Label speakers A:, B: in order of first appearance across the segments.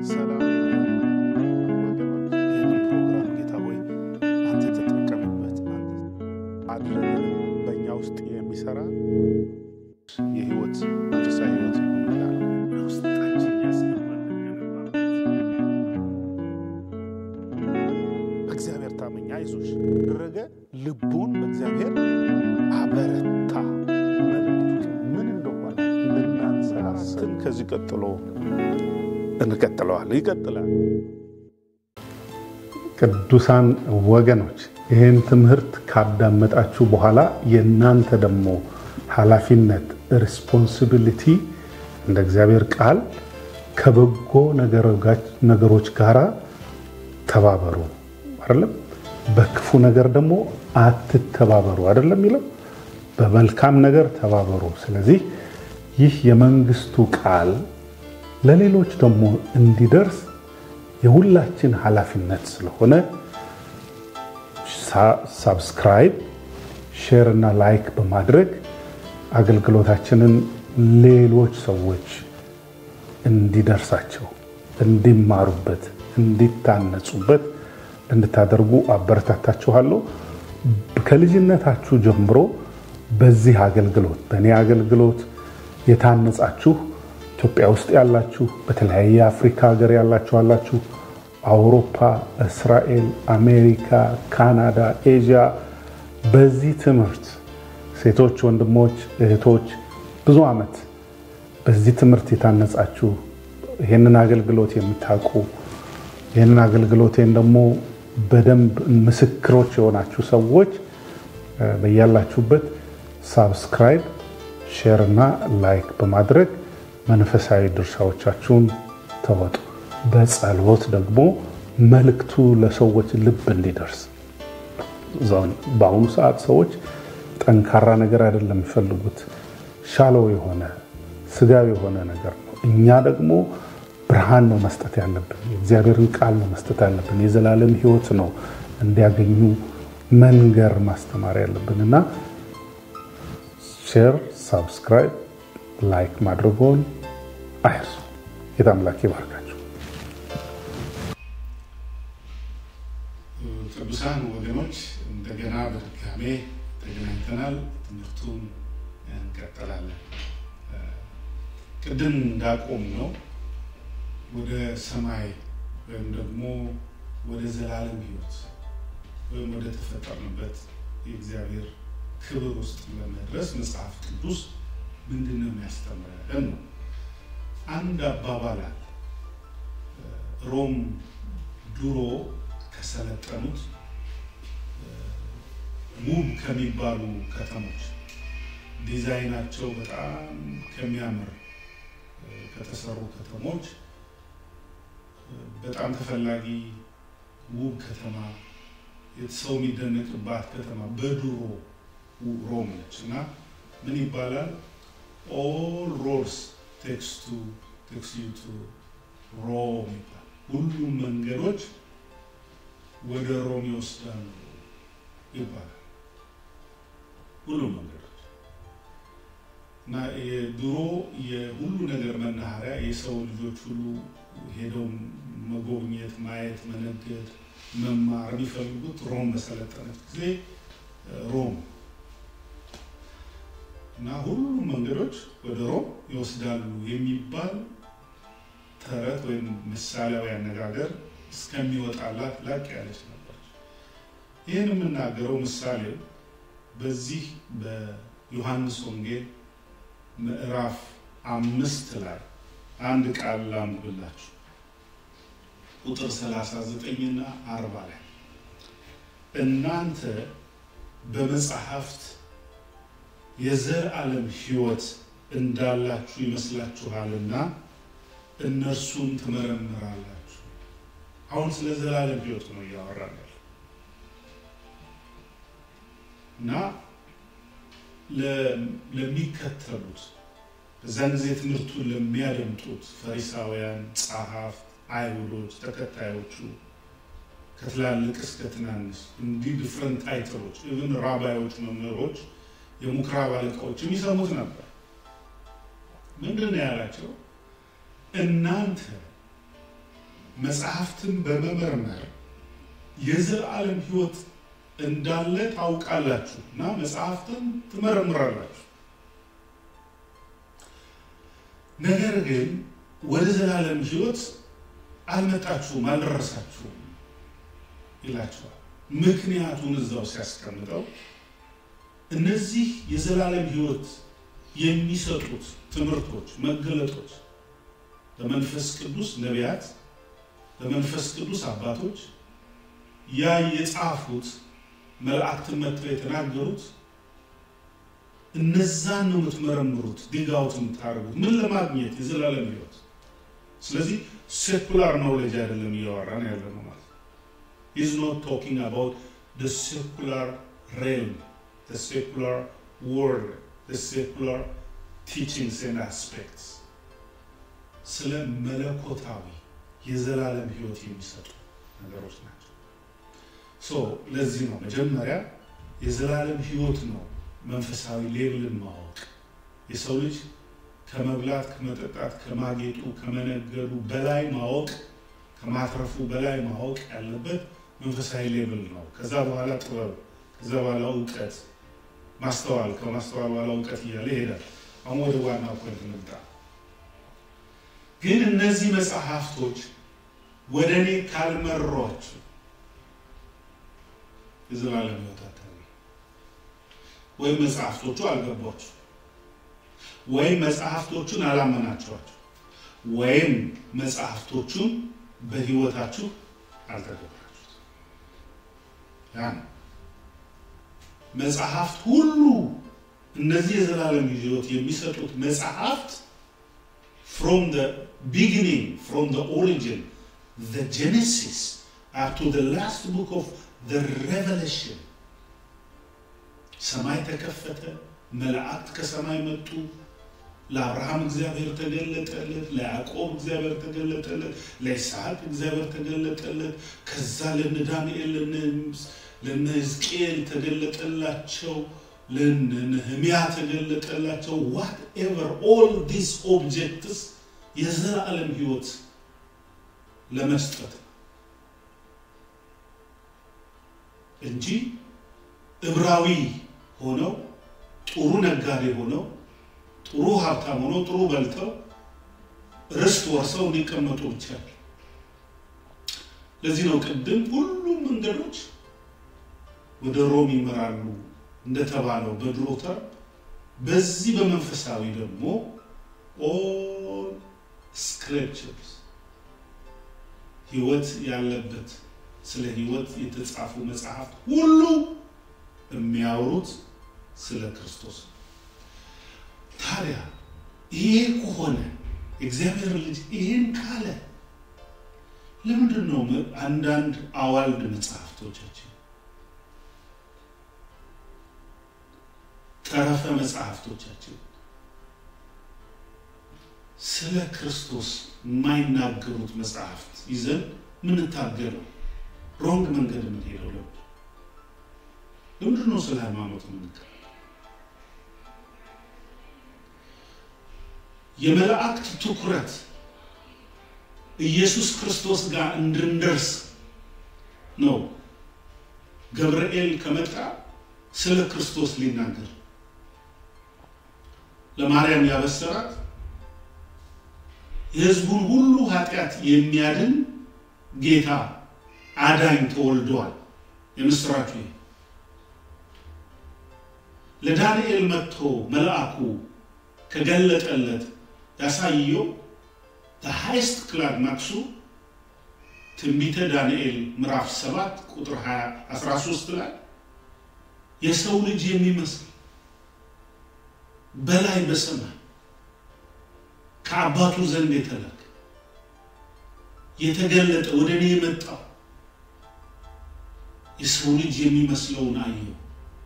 A: ሰላም ወገኖች፣ ይህንን ፕሮግራም ጌታ ሆይ አንተ ተጠቀምበት። አንተ አድረግ በእኛ ውስጥ የሚሰራ የህይወት መንፈሳዊ ህይወት ይሆናል። ውስጣችን ያስገባል በእግዚአብሔር ታመኛ አይዞሽ ደረገ ልቡን በእግዚአብሔር አበረታ። ምን እንደሆነ ልናንሰራስን ከዚህ ቀጥሎ እንቀጥለዋለን። ይቀጥላል።
B: ቅዱሳን ወገኖች ይህን ትምህርት ካዳመጣችሁ በኋላ የእናንተ ደግሞ ኃላፊነት ሪስፖንሲቢሊቲ እንደ እግዚአብሔር ቃል ከበጎ ነገሮች ጋር ተባበሩ አይደለም። በክፉ ነገር ደግሞ አትተባበሩ አይደለም የሚለው በመልካም ነገር ተባበሩ። ስለዚህ ይህ የመንግስቱ ቃል ለሌሎች ደግሞ እንዲደርስ የሁላችን ኃላፊነት ስለሆነ ሳብስክራይብ፣ ሼር እና ላይክ በማድረግ አገልግሎታችንን ሌሎች ሰዎች እንዲደርሳቸው፣ እንዲማሩበት፣ እንዲታነጹበት እንድታደርጉ አበረታታችኋለሁ። ከልጅነታችሁ ጀምሮ በዚህ አገልግሎት በእኔ አገልግሎት የታነጻችሁ ኢትዮጵያ ውስጥ ያላችሁ፣ በተለያየ አፍሪካ ሀገር ያላችሁ አላችሁ፣ አውሮፓ፣ እስራኤል፣ አሜሪካ፣ ካናዳ፣ ኤዥያ በዚህ ትምህርት ሴቶች፣ ወንድሞች፣ እህቶች ብዙ ዓመት በዚህ ትምህርት የታነጻችሁ ይህንን አገልግሎት የምታውቁ ይህንን አገልግሎቴን ደግሞ በደንብ ምስክሮች የሆናችሁ ሰዎች በያላችሁበት ሳብስክራይብ፣ ሼር እና ላይክ በማድረግ መንፈሳዊ ድርሻዎቻችሁን ተወጡ። በጸሎት ደግሞ መልእክቱ ለሰዎች ልብ እንዲደርስ በአሁኑ ሰዓት ሰዎች ጠንካራ ነገር አይደለም የሚፈልጉት፣ ሻለው የሆነ ስጋዊ የሆነ ነገር ነው። እኛ ደግሞ ብርሃን ነው መስጠት ያለብን። የእግዚአብሔርን ቃል ነው መስጠት ያለብን። የዘላለም ሕይወት ነው እንዲያገኙ መንገር ማስተማር ያለብን እና ሼር፣ ሳብስክራይብ፣ ላይክ ማድረጎን አይርሱ። ጌታ አምላክ ይባርካችሁ።
A: ቅዱሳን ወገኖች እንደገና በድጋሜ ተገናኝተናል። ትምህርቱን እንቀጥላለን። ቅድም እንዳቆም ነው ወደ ሰማይ ወይም ደግሞ ወደ ዘላለም ሕይወት ወይም ወደ ተፈጠርንበት የእግዚአብሔር ክብር ውስጥ ለመድረስ መጽሐፍ ቅዱስ ምንድን ነው የሚያስተምረን ነው። አንድ አባባል አለ። ሮም ድሮ ከሰለጠኑት ውብ ከሚባሉ ከተሞች ዲዛይናቸው በጣም ከሚያምር ከተሰሩ ከተሞች በጣም ተፈላጊ ውብ ከተማ ሰው የሚደነቅባት ከተማ በድሮ ሮም ነች እና ምን ይባላል? ኦል ሮድስ ቴክስ ቱ ቴክስ ዩ ቱ ሮም ይባላል። ሁሉም መንገዶች ወደ ሮም ይወስዳሉ ይባላል። ሁሉም መንገዶች እና የድሮ የሁሉ ነገር መናኸሪያ የሰው ልጆች ሁሉ ሄደው መጎብኘት፣ ማየት፣ መነገድ፣ መማር የሚፈልጉት ሮም በሰለጠነች ጊዜ ሮም እና ሁሉም መንገዶች ወደ ሮም ይወስዳሉ የሚባል ተረት ወይም ምሳሌያዊ አነጋገር እስከሚወጣላት ላቅ ያለች ነበረች። ይህን የምናገረው ምሳሌ በዚህ በዮሐንስ ወንጌል ምዕራፍ አምስት ላይ አንድ ቃል ላንብብላችሁ። ቁጥር 39 እና 40 ላይ እናንተ በመጽሐፍት የዘላለም ሕይወት እንዳላችሁ ይመስላችኋልና እነርሱን ትመረምራላችሁ። አሁን ስለ ዘላለም ሕይወት ነው እያወራን ያለ እና ለሚከተሉት በዛን ጊዜ ትምህርቱን ለሚያደምጡት ፈሪሳውያን፣ ጸሐፍት፣ አይሁዶች፣ ተከታዮቹ ከትላልቅ እስከ ትናንሽ እንዲህ ዲፍረንት ታይትሎች ኢቭን ራባዮች፣ መምህሮች፣ የምኩራብ አለቃዎች የሚሰሙት ነበር። ምንድን ነው ያላቸው? እናንተ መጽሐፍትን በመመርመር የዘላለም ሕይወት እንዳለ ታውቃላችሁ እና መጽሐፍትን ትመረምራላችሁ። ነገር ግን ወደ ዘላለም ሕይወት አልመጣችሁም፣ አልደረሳችሁም ይላቸዋል። ምክንያቱን እዛው ሲያስቀምጠው እነዚህ የዘላለም ሕይወት የሚሰጡት ትምህርቶች፣ መገለጦች በመንፈስ ቅዱስ ነቢያት፣ በመንፈስ ቅዱስ አባቶች ያ የጻፉት መላእክትን መጥተው የተናገሩት እነዛን ነው የምትመረምሩት፣ ዲጋውት የምታደርጉት ምን ለማግኘት የዘላለም ሕይወት። ስለዚህ ሴኩላር ኖውሌጅ አይደለም እያወራን ያለ ነው ማለት ነው። ኢዝ ኖት ቶኪንግ አባውት the secular realm the secular world the secular teachings and aspects ስለ መለኮታዊ የዘላለም ሕይወት የሚሰጡ ነገሮች ናቸው። ሶ ለዚህ ነው መጀመሪያ የዘላለም ሕይወት ነው መንፈሳዊ ሌብልን ማወቅ የሰው ልጅ ከመብላት ከመጠጣት ከማጌጡ ከመነገዱ በላይ ማወቅ ከማትረፉ በላይ ማወቅ ያለበት መንፈሳዊ ሌብል ነው። ከዛ በኋላ ጥበብ፣ ከዛ በኋላ እውቀት፣ ማስተዋል፣ ከማስተዋል በኋላ እውቀት እያለ ይሄዳል። አሁን ወደ ዋና ፖይንት እንምጣ። ግን እነዚህ መጽሐፍቶች ወደ እኔ ካልመሯችሁ የዘላለም ሕይወት አታገኙ። ወይም መጽሐፍቶቹ አልገቧችሁ፣ ወይም መጽሐፍቶቹን አላመናችኋቸው፣ ወይም መጽሐፍቶቹን በሕይወታችሁ አልተገበራችሁት። ያ ነው መጽሐፍት ሁሉ እነዚህ የዘላለም ሕይወት የሚሰጡት መጽሐፍት from the beginning, from the origin, the Genesis, up to the last book of the Revelation. ሰማይ ተከፈተ፣ መላእክት ከሰማይ መጡ፣ ለአብርሃም እግዚአብሔር ተገለጠለት፣ ለያዕቆብ እግዚአብሔር ተገለጠለት፣ ለይስሐቅ እግዚአብሔር ተገለጠለት። ከዛ ለነ ዳንኤል ለነ ሕዝቅኤል ተገለጠላቸው፣ ለነ ነህምያ ተገለጠላቸው። ዋት ኤቨር ኦል ዲስ ኦብጀክትስ የዘላለም ሕይወት ለመስጠት እንጂ ዕብራዊ ሆነው ጥሩ ነጋዴ ሆነው ጥሩ ሀብታም ሆነው ጥሩ በልተው ርስት ወርሰው እንዲቀመጡ ብቻ። ለዚህ ነው ቅድም ሁሉም መንገዶች ወደ ሮም ይመራሉ እንደተባለው በድሮ ተርም፣ በዚህ በመንፈሳዊ ደግሞ ኦል ስክሪፕቸርስ ህይወት ያለበት ስለ ህይወት የተጻፉ መጽሐፍት ሁሉ የሚያወሩት ስለ ክርስቶስ ነው። ታዲያ ይሄ ከሆነ እግዚአብሔር ልጅ ይህን ካለ ለምንድን ነው አንዳንድ አዋልድ መጽሐፍቶቻችን ተረፈ መጽሐፍቶቻችን ስለ ክርስቶስ የማይናገሩት መጽሐፍት ይዘን ምንታገለው ሮንግ መንገድ የምንሄደው ለምንድን ለምንድን ነው ስለ ሃይማኖት የምንከራከረው? የመላእክት ትኩረት ኢየሱስ ክርስቶስ ጋር እንድንደርስ ነው። ገብርኤል ከመጣ ስለ ክርስቶስ ሊናገር ለማርያም ያበሰራት የሕዝቡን ሁሉ ኃጢአት የሚያድን ጌታ አዳኝ ተወልዷል። የምስራቹ ለዳንኤል መጥቶ መልአኩ ከገለጠለት ያሳየው ሃይስት ክላይማክሱ ትንቢተ ዳንኤል ምዕራፍ 7 ቁጥር 13 ላይ የሰው ልጅ የሚመስል በላይ በሰማይ ከአባቱ ዘንድ የተላከ የተገለጠ ወደ እኔ የመጣው የሰው ልጅ የሚመስለውን አየው።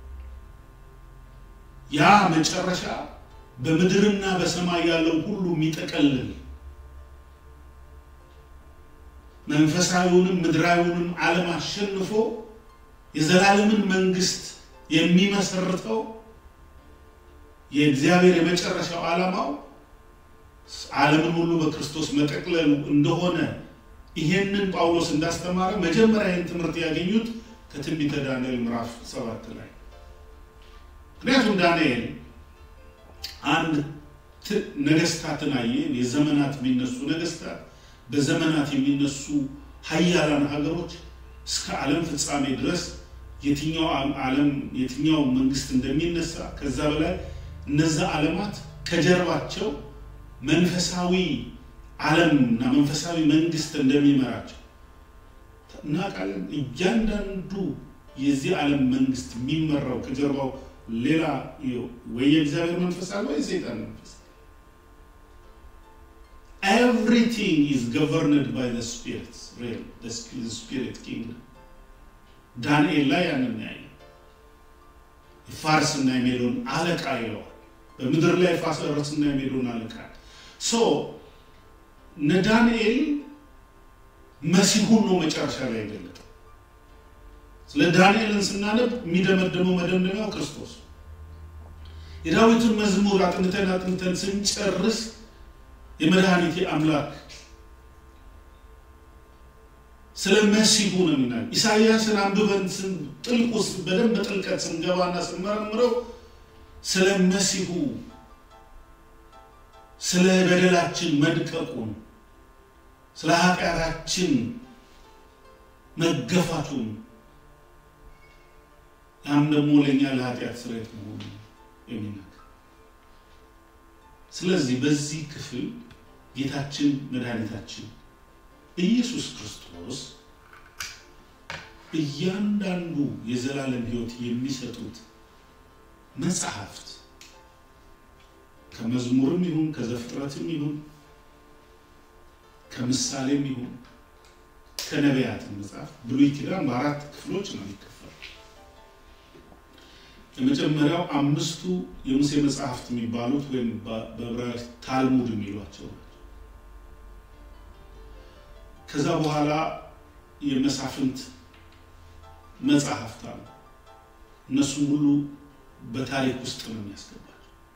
A: ያ መጨረሻ በምድርና በሰማይ ያለው ሁሉ የሚጠቀልል መንፈሳዊውንም ምድራዊውንም ዓለም አሸንፎ የዘላለምን መንግስት የሚመሰርተው የእግዚአብሔር የመጨረሻው ዓላማው ዓለምን ሁሉ በክርስቶስ መጠቅለሉ እንደሆነ ይሄንን ጳውሎስ እንዳስተማረ መጀመሪያ ይህን ትምህርት ያገኙት ከትንቢተ ዳንኤል ምዕራፍ ሰባት ላይ ምክንያቱም ዳንኤል አንድ ነገስታትን አየ። የዘመናት የሚነሱ ነገስታት፣ በዘመናት የሚነሱ ሀያላን ሀገሮች እስከ ዓለም ፍጻሜ ድረስ የትኛው ዓለም የትኛው መንግስት እንደሚነሳ ከዛ በላይ እነዛ ዓለማት ከጀርባቸው መንፈሳዊ ዓለም እና መንፈሳዊ መንግስት እንደሚመራቸው እናውቃለን። እያንዳንዱ የዚህ ዓለም መንግስት የሚመራው ከጀርባው ሌላ ወይ የእግዚአብሔር መንፈስ አለ ወይ የሰይጣን መንፈስ። ኤቭሪቲንግ ኢዝ ገቨርንድ ባይ ዘ ስፒሪት ስፒሪት ኪንግደም። ዳንኤል ላይ ያንን ያየ ፋርስና የሜዶን አለቃ ይለዋል። በምድር ላይ ፋርስና የሜዶን አለቃ ሶ እነ ዳንኤል መሲሁን ነው መጨረሻ ላይ የገለጠው። ስለ ዳንኤልን ስናነብ የሚደመደመው መደምደሚያው ክርስቶስ የዳዊትን መዝሙር አጥንተን አጥንተን ስንጨርስ የመድኃኒቴ አምላክ ስለ መሲሁ ነው የሚናገር። ኢሳይያስን አንብበን ጥልቅ ውስጥ በደንብ በጥልቀት ስንገባና ስንመረምረው ስለ መሲሁ ስለ በደላችን መድቀቁን ስለ ኃጢአታችን መገፋቱን ያም ደግሞ ለእኛ ለኃጢአት ስርየት መሆኑ የሚናገር ስለዚህ በዚህ ክፍል ጌታችን መድኃኒታችን ኢየሱስ ክርስቶስ እያንዳንዱ የዘላለም ሕይወት የሚሰጡት መጽሐፍት ከመዝሙርም ይሁን ከዘፍጥረትም ይሁን ከምሳሌም ይሁን ከነቢያትም መጽሐፍ ብሉይ ኪዳን በአራት ክፍሎች ነው የሚከፈል። የመጀመሪያው አምስቱ የሙሴ መጽሐፍት የሚባሉት ወይም በዕብራይስጥ ታልሙድ የሚሏቸው ናቸው። ከዛ በኋላ የመሳፍንት መጽሐፍት አሉ። እነሱም ሁሉ በታሪክ ውስጥ ነው የሚያስገባቸው።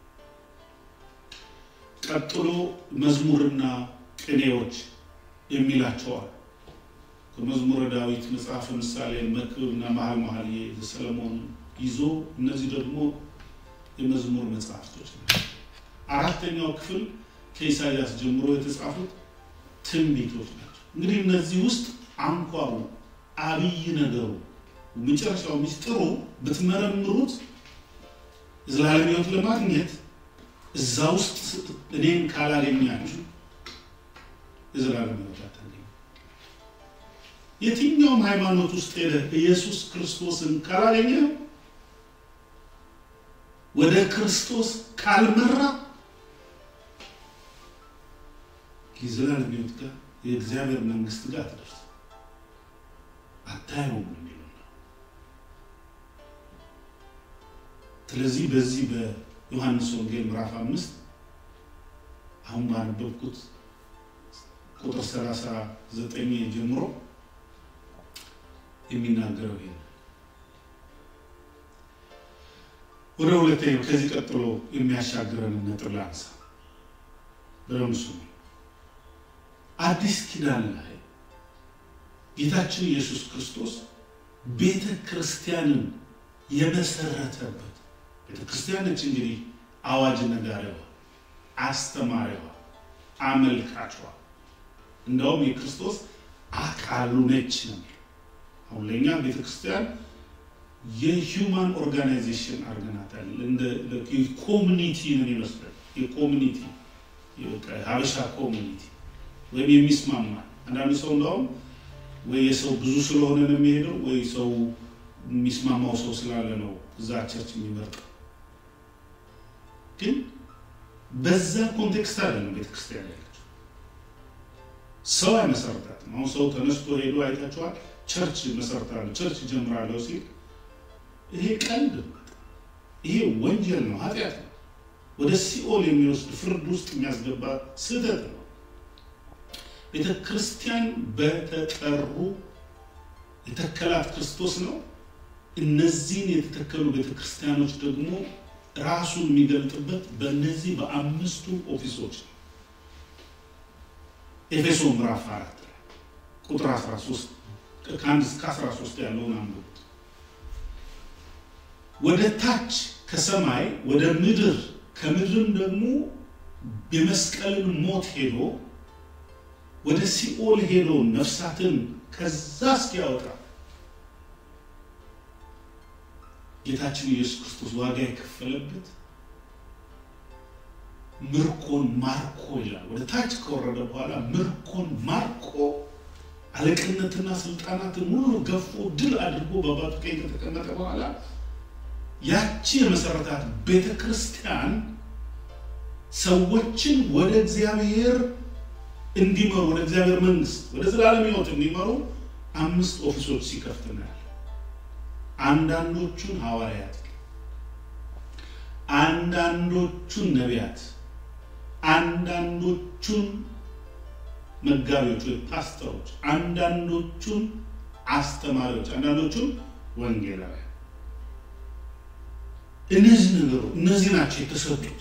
A: ቀጥሎ መዝሙርና ቅኔዎች የሚላቸዋል። ከመዝሙረ ዳዊት መጽሐፈ ምሳሌ፣ መክብብና መኃልየ መኃልይ ሰለሞን ይዞ እነዚህ ደግሞ የመዝሙር መጽሐፍቶች ናቸው። አራተኛው ክፍል ከኢሳያስ ጀምሮ የተጻፉት ትንቢቶች ናቸው። እንግዲህ እነዚህ ውስጥ አንኳሩ አብይ ነገሩ መጨረሻው ሚስጥሩ ብትመረምሩት የዘላለም ሕይወት ለማግኘት እዛ ውስጥ እኔን ካላገኛችሁ የዘላለም ሕይወት አታገኙ። የትኛውም ሃይማኖት ውስጥ ሄደህ ኢየሱስ ክርስቶስን ካላገኘው ወደ ክርስቶስ ካልመራ የዘላለም ሕይወት ጋር የእግዚአብሔር መንግስት ጋር አትደርስ አታየውም የሚለው ነው። ስለዚህ በዚህ በዮሐንስ ወንጌል ምዕራፍ አምስት አሁን ባነበብኩት ቁጥር ሰላሳ ዘጠኝ ጀምሮ የሚናገረው ይሄ ነው። ወደ ሁለተኛው ከዚህ ቀጥሎ የሚያሻግረን ነጥብ ላንሳ። በምሱ አዲስ ኪዳን ላይ ጌታችን ኢየሱስ ክርስቶስ ቤተ ክርስቲያንን የመሰረተበት ቤተ ክርስቲያን ነች እንግዲህ አዋጅ ነጋሪዋ፣ አስተማሪዋ፣ አመልካቿ እንደውም የክርስቶስ አካሉ ነች ነው። አሁን ለእኛ ቤተ ክርስቲያን የሂውማን ኦርጋናይዜሽን አድርገናታል። እንደ ኮሚኒቲ ነው ይመስላል። የኮሚኒቲ ሀበሻ ኮሚኒቲ ወይም የሚስማማ አንዳንዱ ሰው እንደውም ወይ የሰው ብዙ ስለሆነ ነው የሚሄደው፣ ወይ ሰው የሚስማማው ሰው ስላለ ነው እዛ ቸርች የሚመርጠው። ግን በዛ ኮንቴክስት አይደለም ቤተክርስቲያን ያለችው። ሰው አይመሰርታትም። አሁን ሰው ተነስቶ ሄዶ አይታችኋል። ቸርች መሰርታለሁ፣ ቸርች ጀምራለሁ ሲል ይሄ ቀልድ፣ ይሄ ወንጀል ነው፣ ኃጢአት ነው፣ ወደ ሲኦል የሚወስድ ፍርድ ውስጥ የሚያስገባ ስህተት ነው። ቤተ ክርስቲያን በተጠሩ የተከላት ክርስቶስ ነው። እነዚህን የተተከሉ ቤተ ክርስቲያኖች ደግሞ ራሱን የሚገልጥበት በእነዚህ በአምስቱ ኦፊሶች ነው። ኤፌሶ ምዕራፍ አራት ላይ ቁጥር 13 ከአንድ እስከ 13 ያለውን አንብቡት። ወደ ታች ከሰማይ ወደ ምድር ከምድርም ደግሞ የመስቀልን ሞት ሄዶ ወደ ሲኦል ሄዶ ነፍሳትን ከዛ እስኪያወጣ ጌታችን ኢየሱስ ክርስቶስ ዋጋ የከፈለበት ምርኮን ማርኮ ይላል። ወደ ታች ከወረደ በኋላ ምርኮን ማርኮ አለቅነትና ስልጣናትን ሁሉ ገፎ ድል አድርጎ በአባቱ ቀኝ ከተቀመጠ በኋላ ያቺ የመሰረታት ቤተ ክርስቲያን ሰዎችን ወደ እግዚአብሔር እንዲመሩ ወደ እግዚአብሔር መንግስት ወደ ዘላለም ሕይወት እንዲመሩ አምስት ኦፊሶች ሲከፍት እናያለን። አንዳንዶቹን ሐዋርያት፣ አንዳንዶቹን ነቢያት፣ አንዳንዶቹን መጋቢዎች ወይ ፓስተሮች፣ አንዳንዶቹን አስተማሪዎች፣ አንዳንዶቹን ወንጌላውያን። እነዚህ ነገሩ እነዚህ ናቸው የተሰጡት።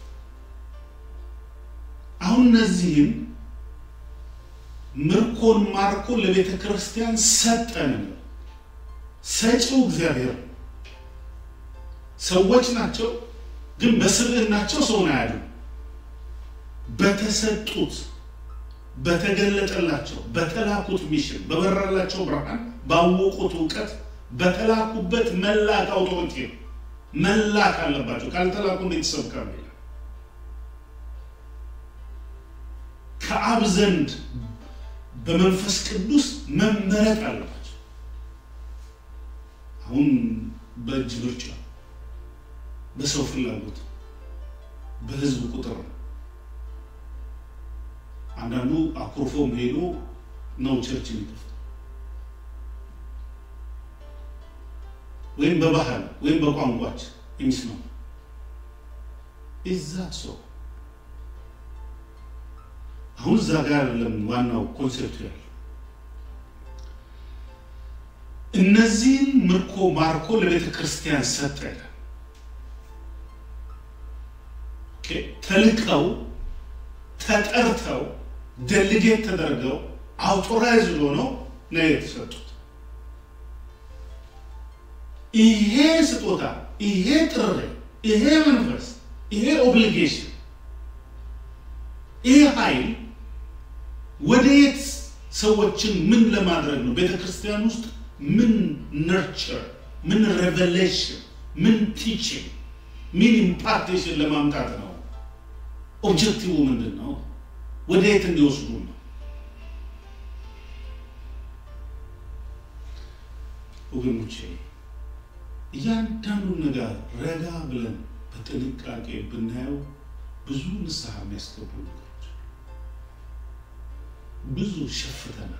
A: አሁን እነዚህም ምርኮን ማርኮ ለቤተ ክርስቲያን ሰጠን። ሰጪው እግዚአብሔር ሰዎች ናቸው፣ ግን በስብዕናቸው ሰውን አያሉ በተሰጡት በተገለጠላቸው በተላኩት ሚሽን በበራላቸው ብርሃን ባወቁት እውቀት በተላኩበት መላክ አውቶሪቲ ነው። መላክ አለባቸው። ካልተላኩ እንዴት ይሰብካሉ? ከአብ ዘንድ በመንፈስ ቅዱስ መመረጥ አለባቸው። አሁን በእጅ ምርጫ፣ በሰው ፍላጎት፣ በህዝብ ቁጥር ነው። አንዳንዱ አኩርፎም ሄዶ ነው ቸርች የሚከፍተው ወይም በባህል ወይም በቋንቋች የሚስማማ እዛ ሰው አሁን እዛ ጋር አይደለም ዋናው ኮንሴፕት ያለው። እነዚህን ምርኮ ማርኮ ለቤተ ክርስቲያን ሰጠ። ተልቀው ተጠርተው ደልጌት ተደርገው አውቶራይዝ ሆነው ነው የተሰጡት። ይሄ ስጦታ፣ ይሄ ጥሪ፣ ይሄ መንፈስ፣ ይሄ ኦብሊጌሽን፣ ይሄ ኃይል ወደየት ሰዎችን ምን ለማድረግ ነው? ቤተ ክርስቲያን ውስጥ ምን ነርቸር፣ ምን ሬቨሌሽን፣ ምን ቲችንግ፣ ምን ኢምፓርቴሽን ለማምጣት ነው? ኦብጀክቲቭ ምንድን ነው? ወደየት እንዲወስዱ ነው? ወገኖቼ እያንዳንዱ ነገር ረጋ ብለን በጥንቃቄ ብናየው ብዙ ንስሐ የሚያስገቡ ነገሮች ብዙ ሸፍተናል።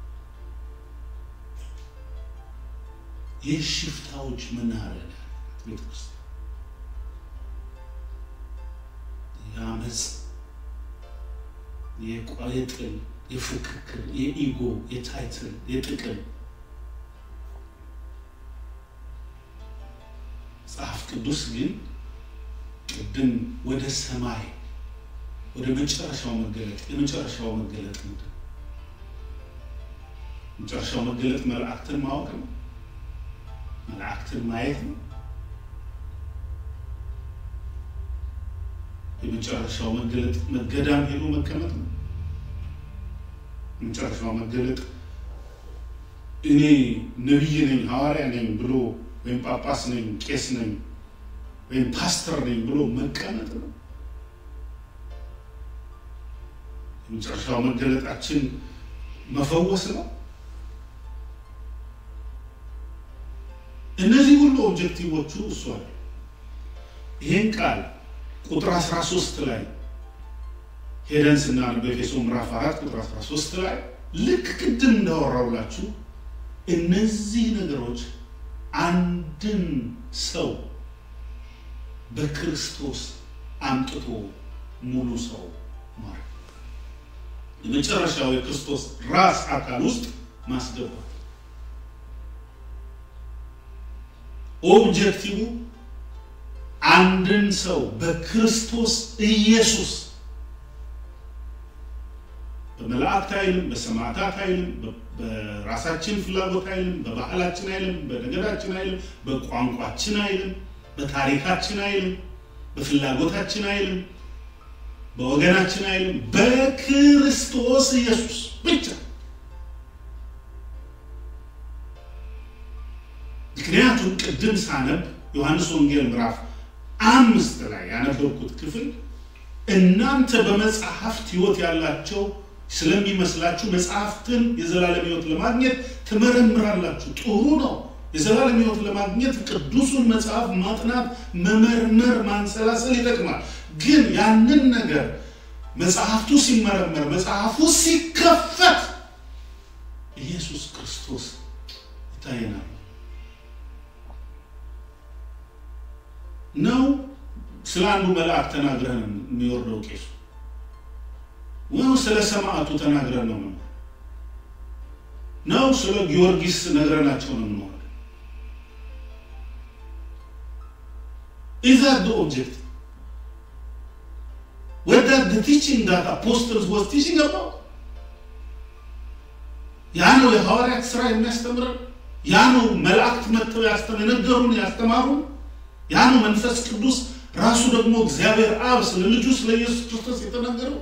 A: የሽፍታዎች መናኸሪያ ቤተክርስቲያን የአመፅ፣ የጥል፣ የፉክክር፣ የኢጎ፣ የታይትል፣ የጥቅም መጽሐፍ ቅዱስ ግን ቅድም ወደ ሰማይ ወደ መጨረሻው መገለጥ የመጨረሻው መገለጥ ምንድን ነው? መጨረሻው መገለጥ መላእክትን ማወቅ ነው። መላእክትን ማየት ነው። የመጨረሻው መገለጥ መገዳም ሄዶ መቀመጥ ነው። የመጨረሻው መገለጥ እኔ ነቢይ ነኝ ሐዋርያ ነኝ ብሎ ወይም ጳጳስ ነኝ ቄስ ነኝ ወይም ፓስተር ነኝ ብሎ መቀመጥ ነው። የመጨረሻው መገለጣችን መፈወስ ነው። እነዚህ ሁሉ ኦብጀክቲቮቹ እሱ አለ። ይህን ቃል ቁጥር 13 ላይ ሄደን ስናነብ በኤፌሶ ምዕራፍ 4 ቁጥር 13 ላይ ልክ ቅድም እንዳወራውላችሁ እነዚህ ነገሮች አንድን ሰው በክርስቶስ አምጥቶ ሙሉ ሰው ማለት የመጨረሻው የክርስቶስ ራስ አካል ውስጥ ማስገባት ኦብጀክቲቭ አንድን ሰው በክርስቶስ ኢየሱስ በመላእክት አይልም፣ በሰማዕታት አይልም፣ በራሳችን ፍላጎት አይልም፣ በባህላችን አይልም፣ በነገዳችን አይልም፣ በቋንቋችን አይልም፣ በታሪካችን አይልም፣ በፍላጎታችን አይልም፣ በወገናችን አይልም፣ በክርስቶስ ኢየሱስ ብቻ። ምክንያቱም ቅድም ሳነብ ዮሐንስ ወንጌል ምዕራፍ አምስት ላይ ያነበብኩት ክፍል እናንተ በመጽሐፍት ሕይወት ያላቸው ስለሚመስላችሁ መጽሐፍትን የዘላለም ሕይወት ለማግኘት ትመረምራላችሁ። ጥሩ ነው። የዘላለም ሕይወት ለማግኘት ቅዱሱን መጽሐፍ ማጥናት፣ መመርመር፣ ማንሰላሰል ይጠቅማል። ግን ያንን ነገር መጽሐፍቱ ሲመረመር፣ መጽሐፉ ሲከፈት ኢየሱስ ክርስቶስ ይታየናል ነው ስለ አንዱ መልአክ ተናግረን የሚወርደው ቄሱ ወይ ስለ ሰማዕቱ ተናግረን ነው ነው ነው ስለ ጊዮርጊስ ነግረናቸው ነው ነው Is that the object? Was that the teaching that apostles was teaching about? ያ ነው የሐዋርያት ስራ የሚያስተምረን። ያ ነው መላእክት መጥተው የነገሩን ያስተማሩን። ያ ነው መንፈስ ቅዱስ ራሱ ደግሞ እግዚአብሔር አብ ስለ ልጁ ስለ ኢየሱስ ክርስቶስ የተናገረው።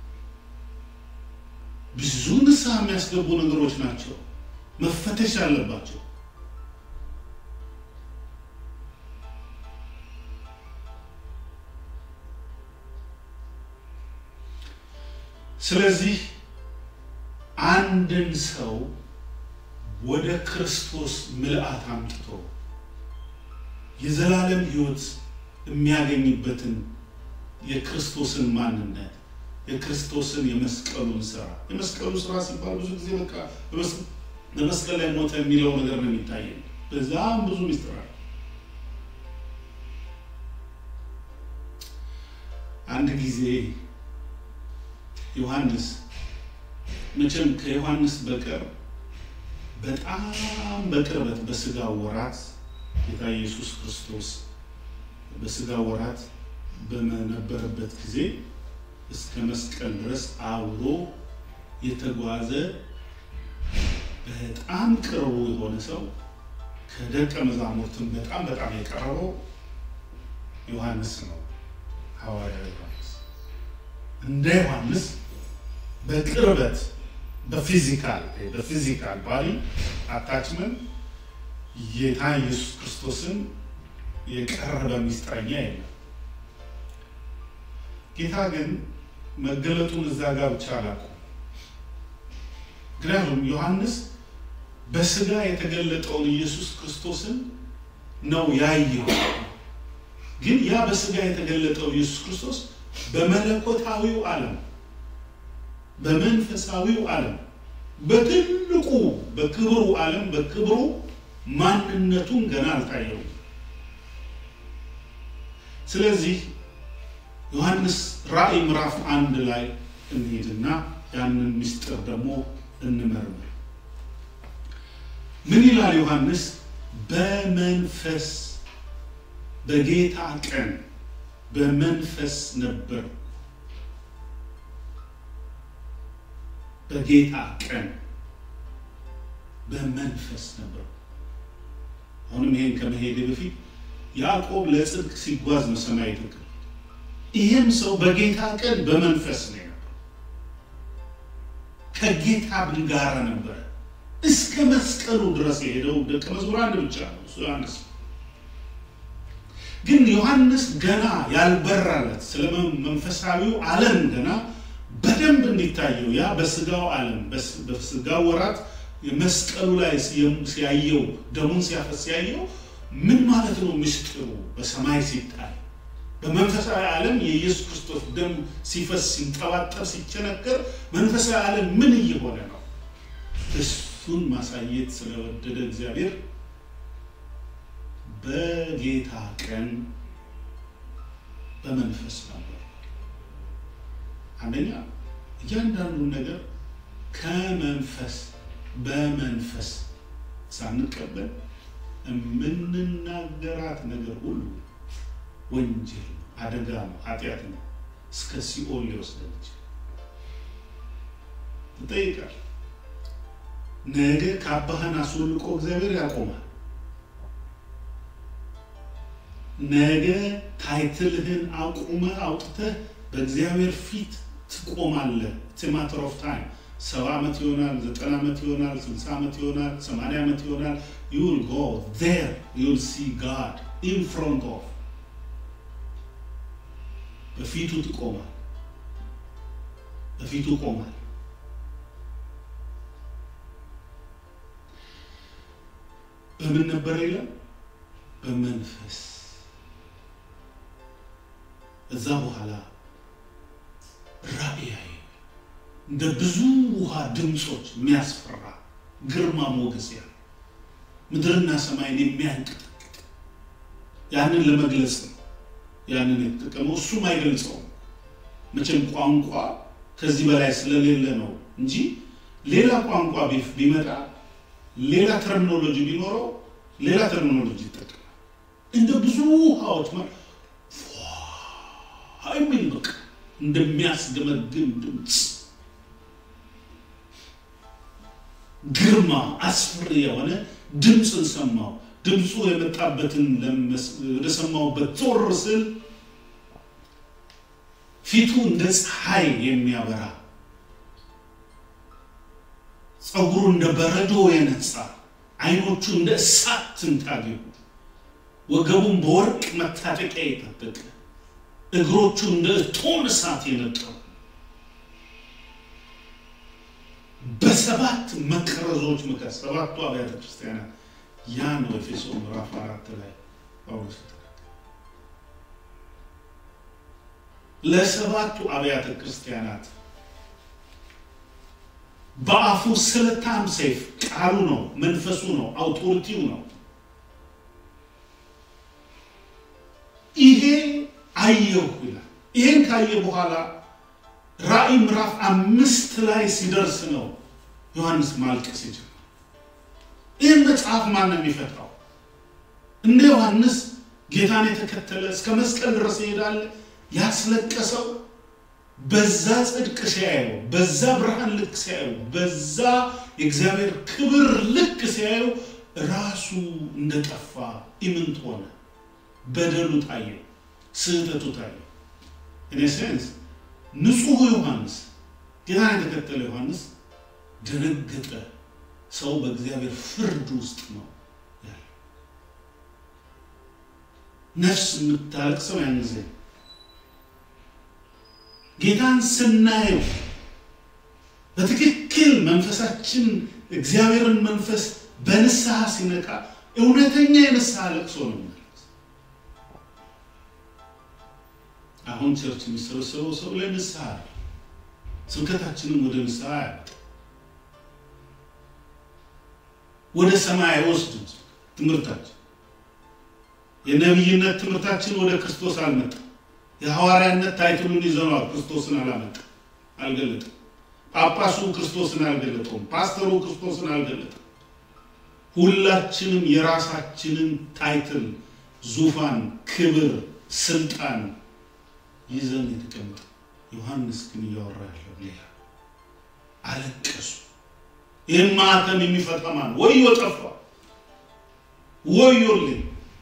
A: ብዙ ንስሐ የሚያስገቡ ነገሮች ናቸው፣ መፈተሽ አለባቸው። ስለዚህ አንድን ሰው ወደ ክርስቶስ ምልአት አምጥቶ የዘላለም ሕይወት የሚያገኝበትን የክርስቶስን ማንነት የክርስቶስን የመስቀሉን ስራ የመስቀሉ ስራ ሲባል ብዙ ጊዜ በቃ በመስቀል ላይ ሞተ የሚለው ነገር ነው የሚታየን። በዛም ብዙ ሚስጥር አለ። አንድ ጊዜ ዮሐንስ መቼም ከዮሐንስ በቀር በጣም በቅርበት በስጋ ወራት ጌታ ኢየሱስ ክርስቶስ በስጋ ወራት በነበረበት ጊዜ እስከ መስቀል ድረስ አብሮ የተጓዘ በጣም ቅርቡ የሆነ ሰው ከደቀ መዛሙርትም በጣም በጣም የቀረበው ዮሐንስ ነው። ሐዋርያው ዮሐንስ እንደ ዮሐንስ በቅርበት በፊዚካል በፊዚካል ባዲ አታችመንት ጌታ ኢየሱስ ክርስቶስን የቀረበ ሚስጥረኛ የለም። ጌታ ግን መገለጡን እዛ ጋር ብቻ አላውቅም። ምክንያቱም ዮሐንስ በስጋ የተገለጠውን ኢየሱስ ክርስቶስን ነው ያየው። ግን ያ በስጋ የተገለጠው ኢየሱስ ክርስቶስ በመለኮታዊው ዓለም በመንፈሳዊው ዓለም በትልቁ በክብሩ ዓለም በክብሩ ማንነቱን ገና አልታየውም። ስለዚህ ዮሐንስ ራእይ ምዕራፍ አንድ ላይ እንሄድና ያንን ምስጢር ደግሞ እንመርምር። ምን ይላል ዮሐንስ? በመንፈስ በጌታ ቀን በመንፈስ ነበር። በጌታ ቀን በመንፈስ ነበር። አሁንም ይሄን ከመሄድ በፊት ያዕቆብ ለጽድቅ ሲጓዝ ነው ሰማይ የተቀ ይህም ሰው በጌታ ቀን በመንፈስ ነው የነበረው። ከጌታ ጋር ነበረ እስከ መስቀሉ ድረስ የሄደው ደቀ መዝሙር አንድ ብቻ ነው፣ እሱ ዮሐንስ። ግን ዮሐንስ ገና ያልበራለት ስለ መንፈሳዊው ዓለም ገና በደንብ እንዲታየው ያ በስጋው ዓለም በስጋው ወራት መስቀሉ ላይ ሲያየው ደሙን ሲያፈስ ሲያየው ምን ማለት ነው ምስጢሩ በሰማይ ሲታይ በመንፈሳዊ ዓለም የኢየሱስ ክርስቶስ ደም ሲፈስ ሲንጠባጠብ ሲቸነከር መንፈሳዊ ዓለም ምን እየሆነ ነው? እሱን ማሳየት ስለወደደ እግዚአብሔር በጌታ ቀን በመንፈስ ነበር። አንደኛ እያንዳንዱን ነገር ከመንፈስ በመንፈስ ሳንቀበል የምንናገራት ነገር ሁሉ ወንጀል ነው፣ አደጋ ነው፣ ኃጢአት ነው፣ እስከ ሲኦል ሊወስደን ይችላል። ትጠይቃል። ነገ ካባህን አስወልቆ እግዚአብሔር ያቆማል። ነገ ታይትልህን አቁመ አውጥተህ በእግዚአብሔር ፊት ትቆማለህ። ማተር ኦፍ ታይም ሰባ ዓመት ይሆናል፣ ዘጠና ዓመት ይሆናል፣ ስልሳ ዓመት ይሆናል፣ ሰማንያ ዓመት ይሆናል። ዩ ዊል ጎ ዜር ዩ ዊል ሲ ጋድ ኢን ፍሮንት ኦፍ በፊቱ ትቆማል። በፊቱ ቆማል። በምን ነበር ይላል? በመንፈስ እዛ በኋላ ራእያዊ እንደ ብዙ ውሃ ድምፆች የሚያስፈራ ግርማ ሞገስ ያለ ምድርና ሰማይን የሚያንቀጠቅጥ ያንን ለመግለጽ ነው ያንን የተጠቀመው። እሱም አይገልጸውም መቼም ቋንቋ ከዚህ በላይ ስለሌለ ነው እንጂ ሌላ ቋንቋ ቢመጣ ሌላ ተርሚኖሎጂ ቢኖረው ሌላ ተርሚኖሎጂ ይጠቀማል። እንደ ብዙ ውሃዎች የሚል በቃ እንደሚያስገመግም ድምፅ ግርማ አስፍሪ የሆነ ድምፅን ሰማው። ድምፁ የመጣበትን ወደ ሰማሁበት ዞር ስል ፊቱ እንደ ፀሐይ የሚያበራ ፀጉሩ እንደ በረዶ የነጻ አይኖቹ እንደ እሳት ትንታግ ወገቡን በወርቅ መታጠቂያ የጠበቀ እግሮቹ እንደ እቶን እሳት የነጠሩ በሰባት መቅረዞች ምክር ሰባቱ አብያተ ክርስቲያናት ያ ነው ኤፌሶ ምዕራፍ አራት ላይ ጳውሎስ ለሰባቱ አብያተ ክርስቲያናት በአፉ ስለታም ሰይፍ ቃሉ ነው፣ መንፈሱ ነው፣ አውቶሪቲው ነው። ይሄ አየሁ ይላል። ይሄን ካየ በኋላ ራእይ ምዕራፍ አምስት ላይ ሲደርስ ነው ዮሐንስ ማልቀስ ይጀምራል። ይህን መጽሐፍ ማን ነው የሚፈታው? እንደ ዮሐንስ ጌታን የተከተለ እስከ መስቀል ድረስ ይሄዳል። ያስለቀሰው በዛ ጽድቅ ሲያየው፣ በዛ ብርሃን ልክ ሲያየው፣ በዛ የእግዚአብሔር ክብር ልክ ሲያየው ራሱ እንደጠፋ ኢምንት ሆነ። በደሉ ታየው፣ ስህተቱ ታየው። ኢን ሴንስ ንጹሑ ዮሐንስ ጌታን የተከተለ ዮሐንስ ደነገጠ። ሰው በእግዚአብሔር ፍርድ ውስጥ ነው ያለው። ነፍስ የምታለቅሰው ያን ጊዜ ጌታን ስናየው በትክክል መንፈሳችን እግዚአብሔርን መንፈስ በንስሐ ሲነቃ እውነተኛ የንስሐ ለቅሶ ነው የሚያለቅስ። አሁን ቸርች የሚሰበሰበው ሰው ለንስሐ ስብከታችንን ወደ ንስሐ ያመጣ ወደ ሰማይ አይወስድም። ትምህርታችን የነቢይነት ትምህርታችን ወደ ክርስቶስ አልመጣም። የሐዋርያነት ታይትሉን ይዘነዋል። ክርስቶስን አላመጣም፣ አልገለጠም። ጳጳሱ ክርስቶስን አልገለጠውም። ፓስተሩ ክርስቶስን አልገለጠም። ሁላችንም የራሳችንን ታይትል፣ ዙፋን፣ ክብር፣ ስልጣን ይዘን የተቀመጠ ዮሐንስ ግን እያወራ ያለው ሌላ። አለቀሱ። ይህን ማህተም የሚፈታ ማን? ወዮ ጠፋ፣ ወዮልኝ።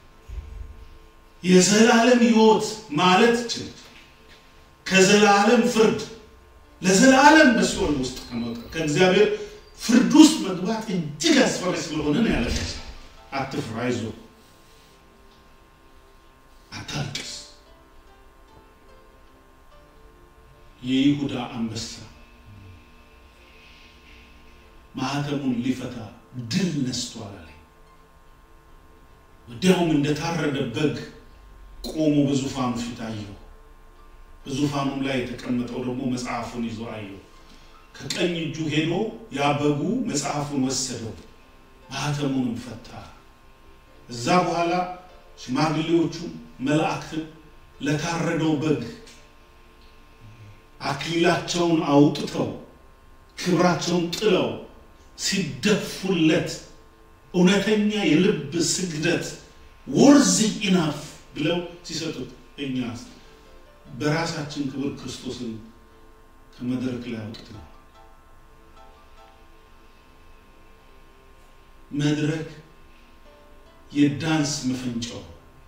A: የዘላለም ሕይወት ማለት ይችል ከዘላለም ፍርድ ለዘላለም በሲኦል ውስጥ ከመውጣት ከእግዚአብሔር ፍርድ ውስጥ መግባት እጅግ አስፈሪ ስለሆነ ነው ያለቀሰ። አትፍራ፣ አይዞህ፣ አታልቅስ። የይሁዳ አንበሳ ማህተሙን ሊፈታ ድል ነስቷል አለ። ወዲያውም እንደታረደ በግ ቆሞ በዙፋኑ ፊት አየሁ። በዙፋኑም ላይ የተቀመጠው ደግሞ መጽሐፉን ይዞ አየሁ። ከቀኝ እጁ ሄዶ ያ በጉ መጽሐፉን ወሰደው፣ ማህተሙንም ፈታ። እዛ በኋላ ሽማግሌዎቹ መላእክትን ለታረደው በግ አክሊላቸውን አውጥተው ክብራቸውን ጥለው ሲደፉለት እውነተኛ የልብ ስግደት ወርዝ ኢናፍ ብለው ሲሰጡት እኛ በራሳችን ክብር ክርስቶስን ከመድረክ ላይ አውጥተናል። መድረክ የዳንስ መፈንጫው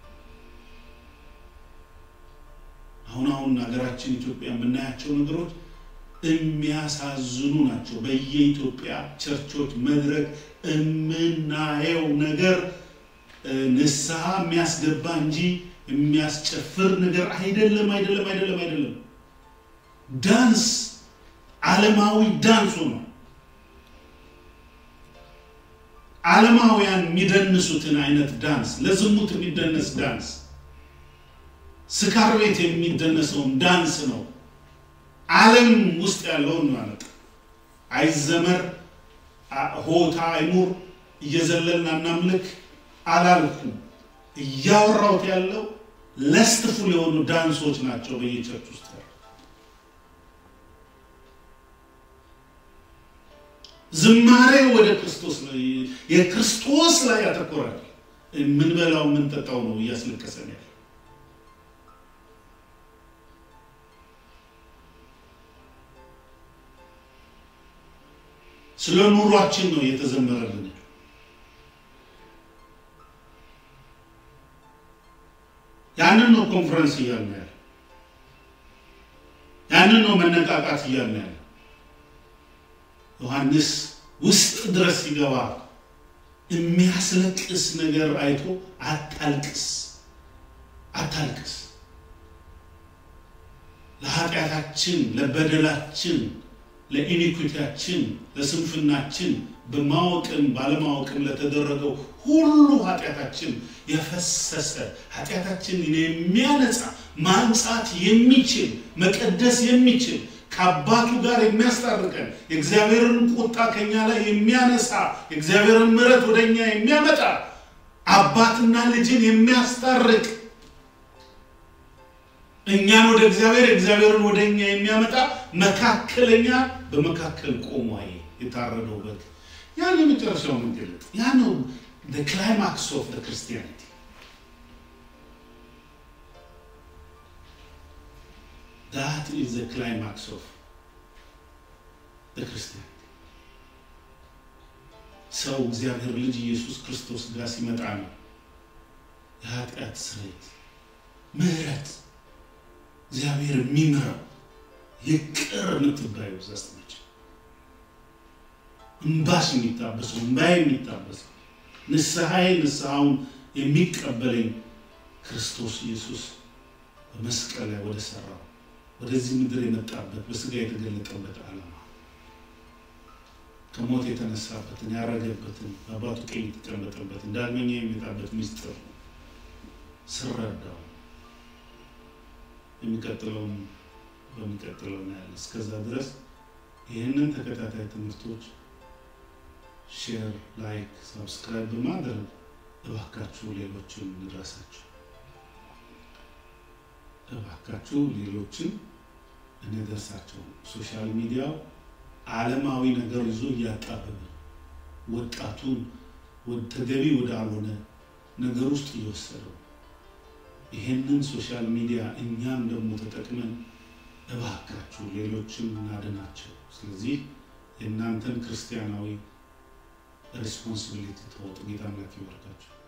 A: አሁን አሁን ሀገራችን ኢትዮጵያ የምናያቸው ነገሮች የሚያሳዝኑ ናቸው። በየኢትዮጵያ ቸርቾች መድረክ የምናየው ነገር ንስሐ የሚያስገባ እንጂ የሚያስጨፍር ነገር አይደለም፣ አይደለም፣ አይደለም፣ አይደለም። ዳንስ ዓለማዊ ዳንሱ ነው። ዓለማውያን የሚደንሱትን አይነት ዳንስ፣ ለዝሙት የሚደነስ ዳንስ፣ ስካር ቤት የሚደነሰውን ዳንስ ነው። ዓለም ውስጥ ያለውን ማለት አይዘመር፣ ሆታ አይኑር፣ እየዘለልን አናምልክ አላልኩም። እያወራሁት ያለው ለስትፉል የሆኑ ዳንሶች ናቸው በየቸርች ውስጥ ዝማሬ ወደ ክርስቶስ ነው፣ የክርስቶስ ላይ ያተኮራል። የምንበላው የምንጠጣው ነው እያስለቀሰን ያለ ስለ ኑሯችን ነው እየተዘመረልን። ያንን ነው ኮንፈረንስ እያልን ያለ፣ ያንን ነው መነቃቃት እያልን ያለ። ዮሐንስ ውስጥ ድረስ ሲገባ የሚያስለቅስ ነገር አይቶ አታልቅስ፣ አታልቅስ ለኃጢአታችን፣ ለበደላችን ለኢኒኩቲያችን ለስንፍናችን በማወቅም ባለማወቅም ለተደረገው ሁሉ ኃጢአታችን የፈሰሰ ኃጢአታችንን የሚያነጻ ማንጻት የሚችል መቀደስ የሚችል ከአባቱ ጋር የሚያስታርቀን የእግዚአብሔርን ቁጣ ከኛ ላይ የሚያነሳ የእግዚአብሔርን ምሕረት ወደ እኛ የሚያመጣ አባትና ልጅን የሚያስታርቅ እኛን ወደ እግዚአብሔር እግዚአብሔርን ወደ እኛ የሚያመጣ መካከለኛ በመካከል ቆሞ የታረደው በግ ያን የመጨረሻው መገለጥ ያ ነው ክላይማክስ ኦፍ ክርስቲያኒቲ ዳት ኢዝ ክላይማክስ ኦፍ ክርስቲያኒቲ ሰው እግዚአብሔር ልጅ ኢየሱስ ክርስቶስ ጋር ሲመጣ ነው የኃጢአት ስርየት ምህረት እግዚአብሔር የሚምረው ይቅር የምትባዩ ዘስትነች እምባሽ የሚታበሰው እምባዬ የሚታበሰው ንስሐዬ ንስሐውን የሚቀበለኝ ክርስቶስ ኢየሱስ በመስቀል ላይ ወደ ሰራው ወደዚህ ምድር የመጣበት በስጋ የተገለጠበት ዓላማ ከሞት የተነሳበትን ያረገበትን በአባቱ ቀኝ የተቀመጠበትን ዳግመኛ የሚመጣበት ምስጢር ስረዳው የሚቀጥለውን በሚቀጥለው እናያለን። እስከዛ ድረስ ይህንን ተከታታይ ትምህርቶች ሼር፣ ላይክ፣ ሳብስክራይብ በማድረግ እባካችሁ ሌሎችን እንድረሳችሁ፣ እባካችሁ ሌሎችን እንደርሳቸው። ሶሻል ሚዲያው ዓለማዊ ነገር ይዞ እያጣበበ ወጣቱን ተገቢ ወዳልሆነ ነገር ውስጥ እየወሰደው ይሄንን ሶሻል ሚዲያ እኛም ደግሞ ተጠቅመን እባካችሁ ሌሎችን እናድናቸው። ስለዚህ የእናንተን ክርስቲያናዊ ሬስፖንሲቢሊቲ ተወጡ። ጌታ አምላክ ይባርካችሁ።